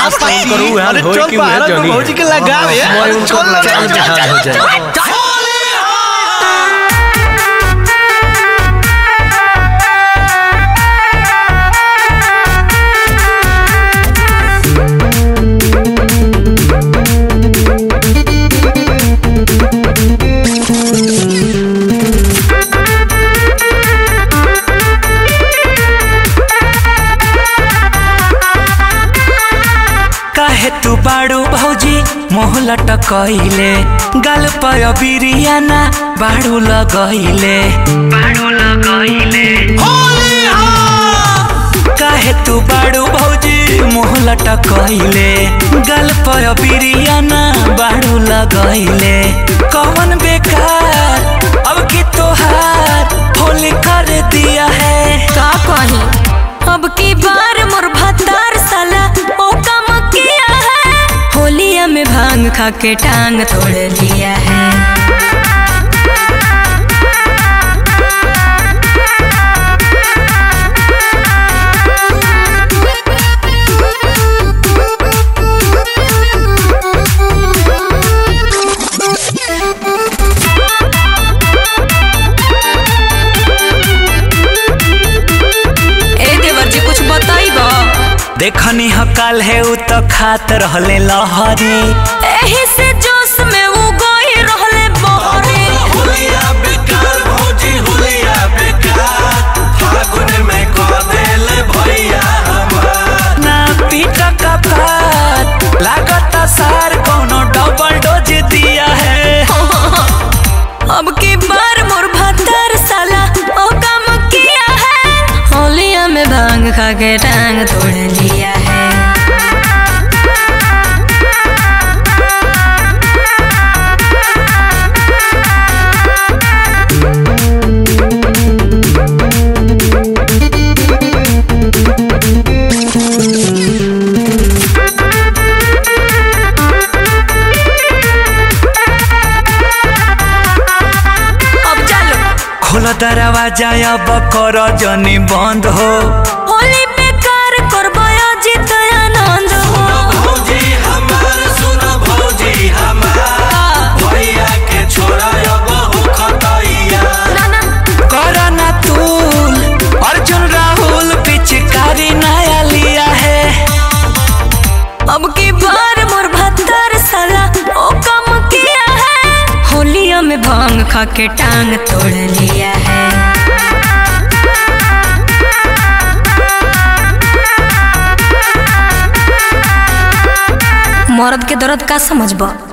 आज भाई। फोन करू हाल अरे होई चल कि बाहर उहे तो जनी भौजी के लगावे हाँ, यार। मैं उनको चल, चल, लगावे चल, जहाज हो चल, जाए। चल। काहे तू बाड़ू भौजी मोह लटकइले गाल पर बिरियाना बाड़ू लगइले बाड़ू लगइले काहे तू बाड़ू भौजी मोह लटकइले गाल पर बिरियाना बाड़ू लगइले कौन बेकार अब की तोहार होली कर दिया है का कही अब की बार मोर भतार साला ओ काम किया है होलिया में भांग खा के टांग तोड़ लिया है ए देवर जी कुछ बताइबा देखनी हकाल है उ तो खात रहले लहरी एही से जोश में वो गोई रहले बहरे हुलिया बेकार भौजी हुलिया बेकार फागुन में कह देले भैया हमार ना पीटा का पात लागत सार कोनो डबल डोज दिया है अब की बार मोर भतार साला ओ काम किया है होलिया में भांग खा के टांग तोड़ लिया है अब चलो खोल दरवाजा अब कर जनी बंद हो होली बेकार करबो अजित आनंद हो भौजी हमार सुनो भौजी हमार भैया के छोरा अब हो खतैया ना ना कर ना तूल अर्जुन राहुल पिचकारी नया लिया है अब की बार मोर भत्तर साला ओ कम किया है होलिया में भांग खा के टांग तोड़ लिया है मर्द के दर्द का समझबा